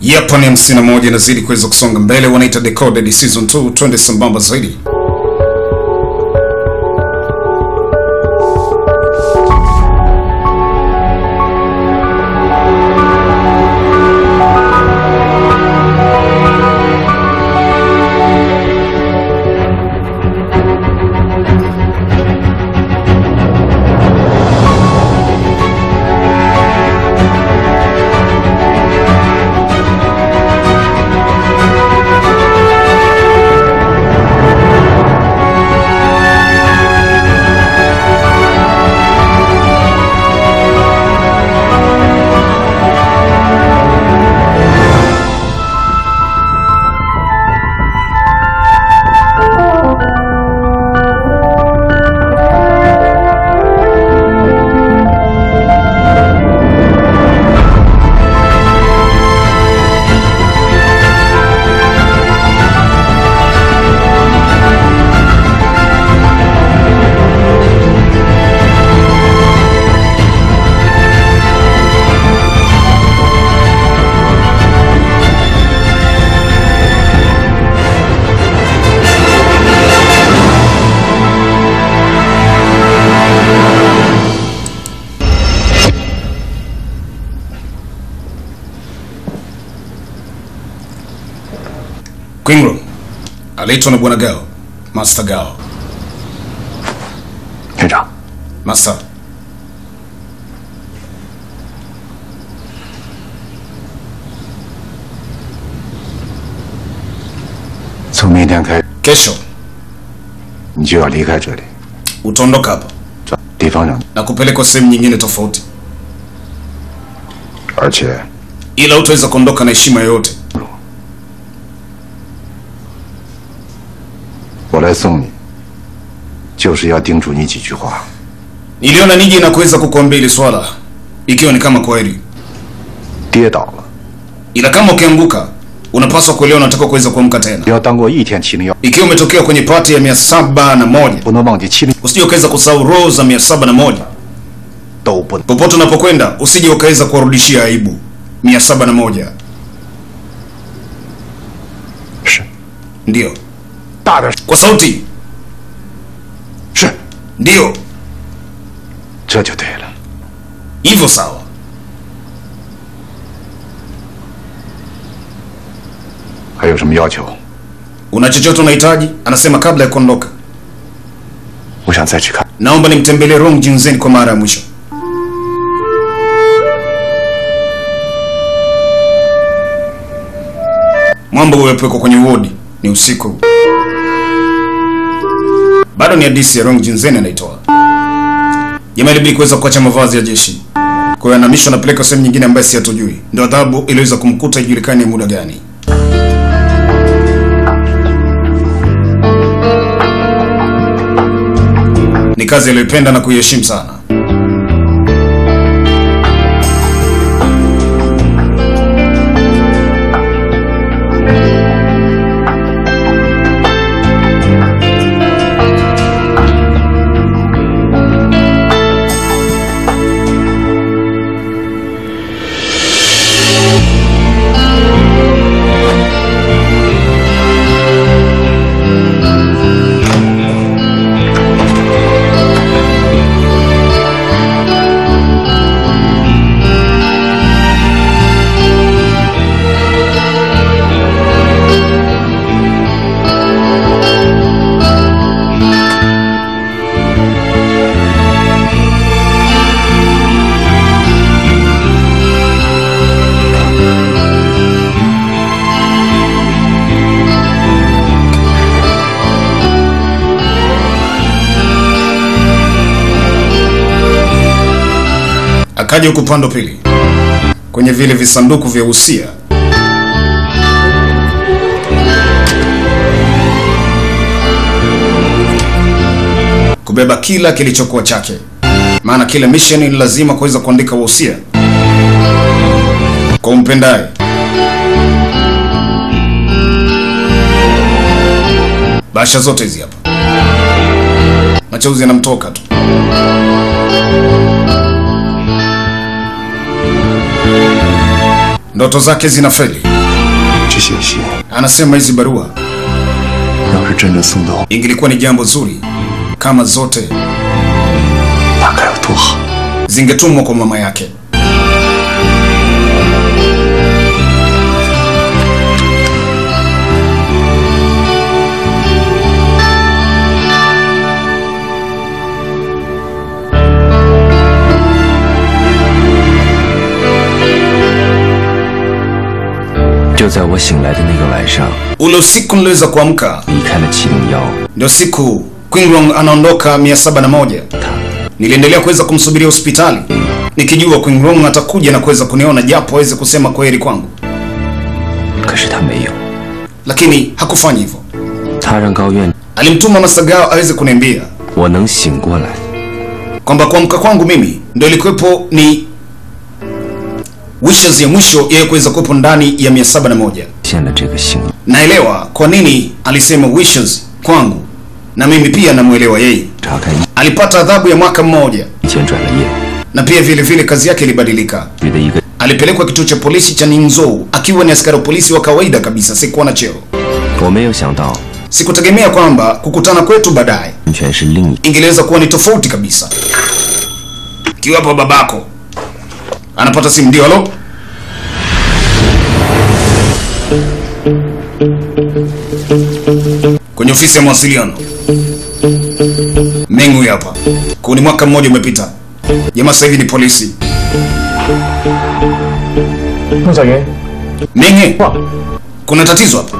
Yapo ni 51 inazidi kuweza kusonga mbele, wanaita Decoded season 2, twende sambamba zaidi. Queen Room aliitwa na bwana Gao, Master Gao. 院长， Master, 从明天开始， kesho 你就要离开这里， utaondoka hapa 找地方让你， na kupelekwa sehemu nyingine tofauti, 而且 ila utaweza kuondoka na heshima yoyote. 我来送你，就是要叮嘱你几句话。 Niliona nije na kuweza kukuambia hili swala, ikiwa ni kama kweli, 跌倒了， ila kama ukianguka, unapaswa kuelewa unataka kuweza kuamka tena. 不要当过一天七零幺， Ikiwa umetokea kwenye pati ya mia saba na moja 不能忘记七零 usije ukaweza kusahau roho za mia saba na moja 都不能。 popote unapokwenda, usije ukaweza kuwarudishia aibu mia saba na moja 是 Ndiyo, 大点， kwa sauti, 是 ndiyo 这就对了。 hivyo. Sawa, 还有什么要求？ una chochote unahitaji? Anasema kabla ya kuondoka, 我想再去看。 naomba nimtembelee Rong Junzen kwa mara ya mwisho. Mwamba uwepekwa kwenye wodi, ni usiku. Bado ni hadithi ya Rong Junzen anaitoa. Jamaa ilibidi kuweza kuacha mavazi ya jeshi, kwa hiyo anamishwa anapeleka sehemu nyingine ambayo si hatujui. Ndio adhabu iliweza kumkuta, ijulikani muda gani. Ni kazi aliyoipenda na kuiheshimu sana. Akaja huku upande wa pili kwenye vile visanduku vya usia. Kubeba kila kilichokuwa chake, maana kila mission ni lazima kuweza kuandika wahusia kwa umpendaye. Bahasha zote hizi hapa, machozi yanamtoka tu. ndoto zake zinafeli. 这些信 Anasema hizi barua 要是真的送到， ingelikuwa ni jambo zuri kama zote 那该有多好！ zingetumwa kwa mama yake. “就在我醒来的那个晚上， Ule usiku niliweza kuamka, 离开了启灵窑。 ndio siku Qinglong anaondoka 701. Niliendelea kuweza kumsubiria hospitali nikijua Qinglong atakuja na kuweza kuniona japo aweze kusema kwaheri kwangu, 可是他没有， lakini hakufanya hivyo. 他让高院 Alimtuma Masagao aweze kuniambia 我能醒过来， kwamba kuamka kwangu mimi ndio ilikuwepo ni wishes ya mwisho yeye kuweza kuwepo ndani ya 701. 现了这个醒。 Naelewa kwa nini alisema wishes kwangu, na mimi pia namwelewa yeye. 查看一 Alipata adhabu ya mwaka mmoja 以前转了业， na pia vile vile kazi yake ilibadilika. 里的一个 Alipelekwa kituo cha polisi cha Ningzhou akiwa ni askari wa polisi wa kawaida kabisa, sikuwa na cheo. 我没有想到， Sikutegemea kwamba kukutana kwetu baadaye 完全是另一 ingeweza kuwa ni tofauti kabisa. Kiwapo babako anapata simu, ndio halo, kwenye ofisi ya mawasiliano. Meng huyu hapa, kuni mwaka mmoja umepita, jamaa sasa hivi ni polisi. 孟小云， Meng, 哇， kuna tatizo hapa.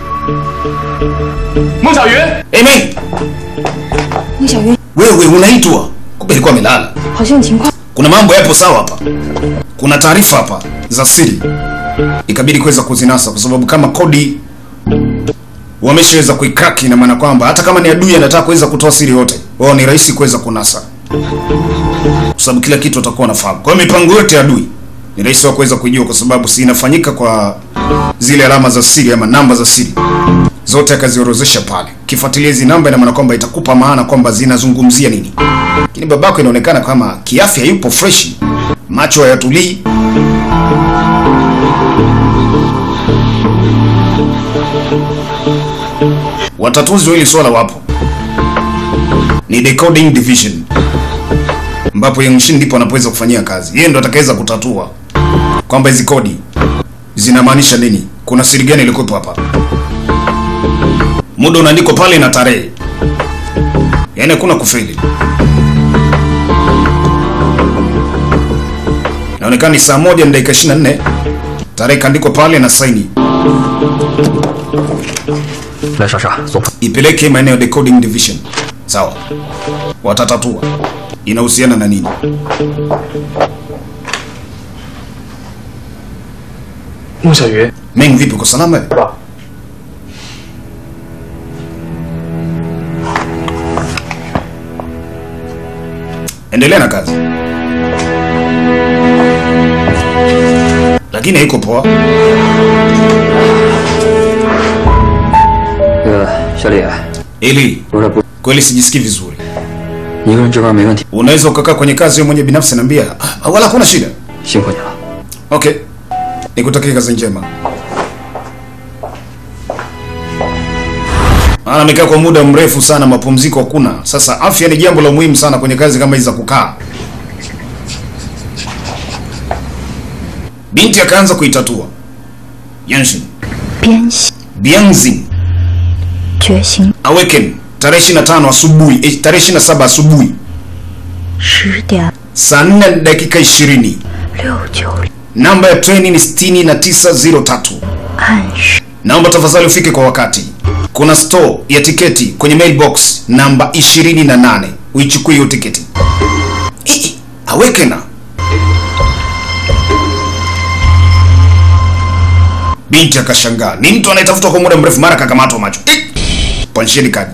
孟小云， Hey, Meng, 孟小云， wewe unaitwa? Kumbe alikuwa amelala. 好像有情况。 kuna mambo yapo sawa hapa, kuna taarifa hapa za siri, ikabidi kuweza kuzinasa kwa sababu kama kodi wameshaweza kuikraki, ina maana kwamba hata kama ni adui anataka kuweza kutoa siri yote, wao ni rahisi kuweza kunasa, kwa sababu kila kitu watakuwa wanafahamu. Kwa hiyo mipango yote ya adui ni rahisi wa kuweza kujua, kwa sababu si inafanyika kwa zile alama za siri ama namba za siri zote akaziorozesha pale. Ukifuatilia hizi namba, ina maana kwamba itakupa maana kwamba zinazungumzia nini. Lakini babako inaonekana kama kiafya yupo freshi, macho hayatulii. Watatuzi wa hili swala wapo, ni decoding division, ambapo Yangshin ndipo anapoweza kufanyia kazi. Yeye ndo atakaweza kutatua kwamba hizi kodi zinamaanisha nini, kuna siri gani ilikuwepo hapa. Muda unaandikwa pale na tarehe, yaani hakuna kufeli. Inaonekana ni saa moja na dakika 24, tarehe kaandikwa pale na saini. 来莎莎，送 ipeleke maeneo ya decoding division. Sawa, watatatua inahusiana na nini. 孟小云， Meng, vipi, uko salama? 是吧？ Endelea na kazi, lakini haiko poa. 那个小李， Ili 有点不， kweli sijisikii vizuri. 一个人值班没问题， Unaweza ukakaa kwenye kazi wewe mwenye binafsi, naambia ah, wala hakuna shida. 辛苦你了。 Okay, nikutakia kazi njema. Maana amekaa kwa muda mrefu sana, mapumziko hakuna. Sasa afya ni jambo la muhimu sana kwenye kazi kama hizi za kukaa. Binti akaanza kuitatua. Yanshin, 边系 Bianzin, 觉醒 Awaken, tarehe 25 asubuhi, eh, tarehe 27 asubuhi, 十点 saa 4 na dakika 20. 六九 Namba ya treni ni 6903. 暗示 Naomba tafadhali ufike kwa wakati. Kuna store ya tiketi kwenye mailbox namba 28. Uichukue hiyo tiketi. Ii, Awekena. Binti akashangaa. Ni mtu anayetafutwa kwa muda mrefu mara kakamatwa macho. Ii, Pansheni kadi.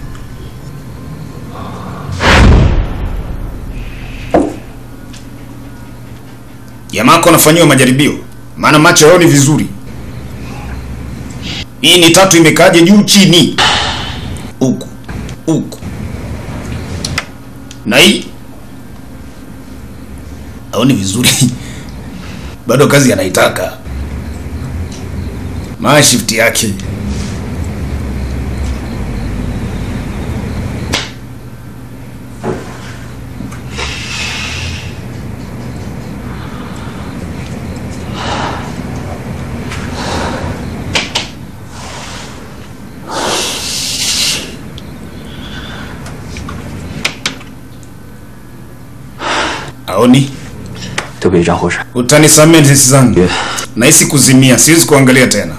Yamako anafanyiwa majaribio. Maana macho yao ni vizuri. Hii ni tatu imekaje juu chini, huku huku, na hii aoni vizuri bado kazi anaitaka. maa shift yake aoni 对不起，张护士， utanisamee sisi zangu 别 nahisi kuzimia siwezi kuangalia tena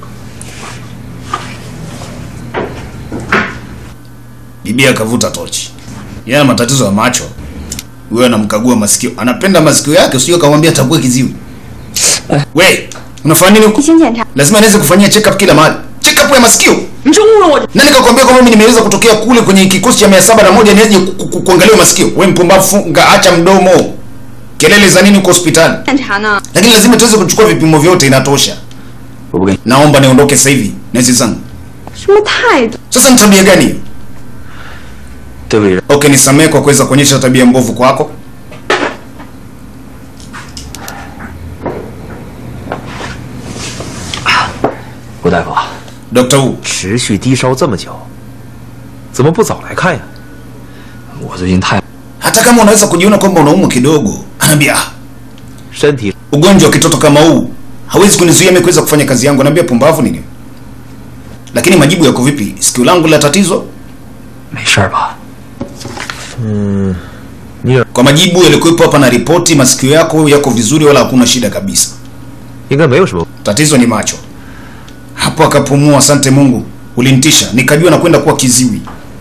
bibi akavuta tochi yeye ana matatizo ya macho huyo anamkagua masikio anapenda masikio yake usije kamwambia atakuwa kiziwi we unafanya nini huko 先检查。 lazima niweze kufanyia check up kila mahali check up ya masikio 你是误了我。 nani kakwambia kwamba mimi nimeweza kutokea kule kwenye kikosi cha mia saba na moja niaje ku- ku- ku- kuangalia masikio we mpumbavu funga acha mdomo kelele za nini huko hospitali 检查呢？ lakini lazima tuweze kuchukua vipimo vyote inatosha 我不跟你， naomba niondoke sasa hivi nesi zangu 什么态度？ sasa ni tabia gani hiyo 对不起， okay nisamehe kwa kuweza kuonyesha tabia mbovu kwako 吴大夫啊， dr wu 持续低烧这么久，怎么不早来看呀？ 我最近太 hata kama unaweza kujiona kwamba unaumwa kidogo anaambia "Ah, 身体 ugonjwa wa kitoto kama huu hawezi kunizuia mimi kuweza kufanya kazi yangu anaambia pumbavu nini lakini majibu yako vipi sikio langu la tatizo 没事儿吧？ 你耳 kwa majibu yalikuwepo hapa na ripoti masikio yako yako vizuri wala hakuna shida kabisa 应该没有什么。 tatizo ni macho hapo akapumua asante mungu ulinitisha nikajua nakwenda kuwa kiziwi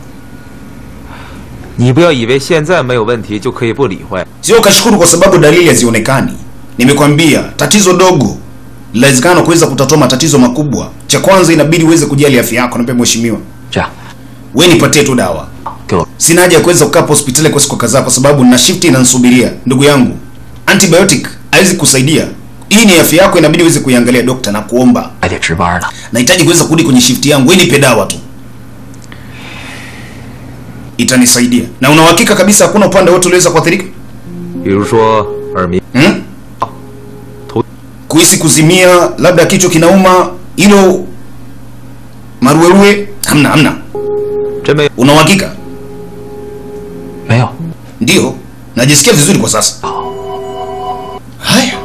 你不要以为现在没有问题就可以不理会。 sio ukashukuru kwa sababu dalili hazionekani nimekwambia tatizo dogo linawezekana kuweza kutatua matatizo makubwa cha kwanza inabidi uweze kujali afya yako nape mheshimiwa 这样， we nipatie tu dawa 给我 sina haja ya kuweza kukaa hapa hospitali kwa siku kadhaa kwa sababu na shift inanisubiria ndugu yangu antibiotic haiwezi kusaidia hii ni afya yako inabidi uweze kuiangalia dokta na kuomba 还得值班呢。 nahitaji kuweza kurudi kwenye shift yangu we nipe dawa tu itanisaidia na una uhakika kabisa hakuna upande wote uliweza kuathirika 比如说耳鸣、 hmm? 头 kuhisi kuzimia labda kichwa kinauma hilo maruerue hamna hamna 真没有。 una uhakika 没有， ndio najisikia vizuri kwa sasa haya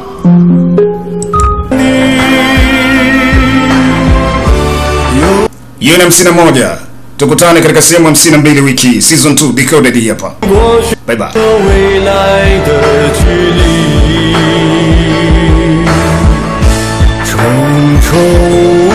hiyo ni hamsini na moja tukutane katika sehemu hamsini na mbili wiki season 2 decoded hii hapa bye bye 未来的距离，重重